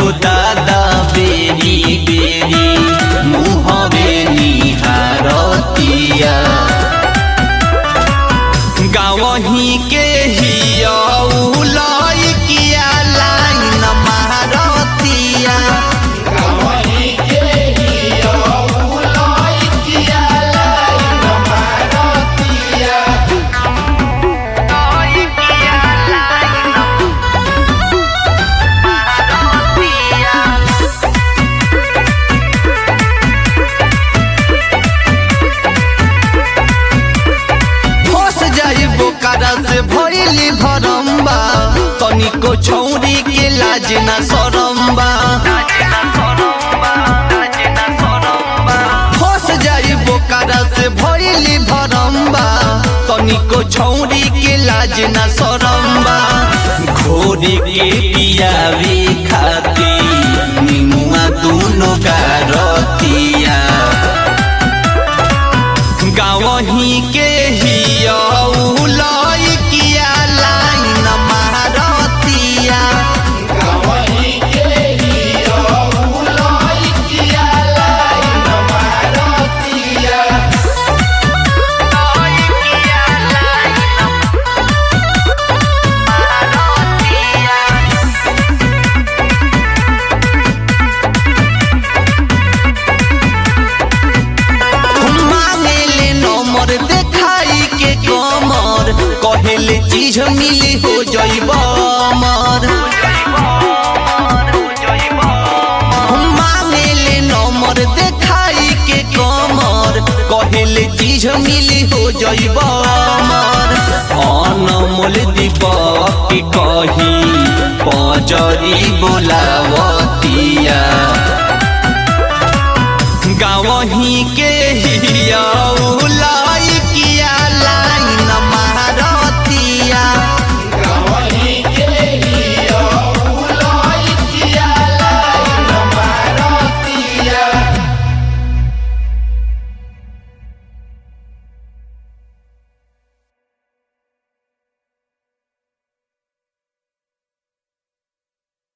हो दादा बेरी बेरी मुहवे निहारतिया गावही के हिया लइकिया लाइन मारतिया फंस जाई बोकारा से भइली भरम्बा तनिको छौरी के लाज ना सरम्बा फंस जाई बोकारा से भइली भरम्बा तनिको छौरी के लाज ना सरम्बा घोड़ी के पियावे खाती निमुआ दूनो गारतिया गावही के हिया लइकिया लाइन मारतिया मांगेले नंबर देखाई के कमर कहेले चीज मिली हो जइब अमर मांगेले नंबर देखाई के कमर कहेले चीज मिली हो जइब अमर अनमोल दीपक के कही पजरी बोलाव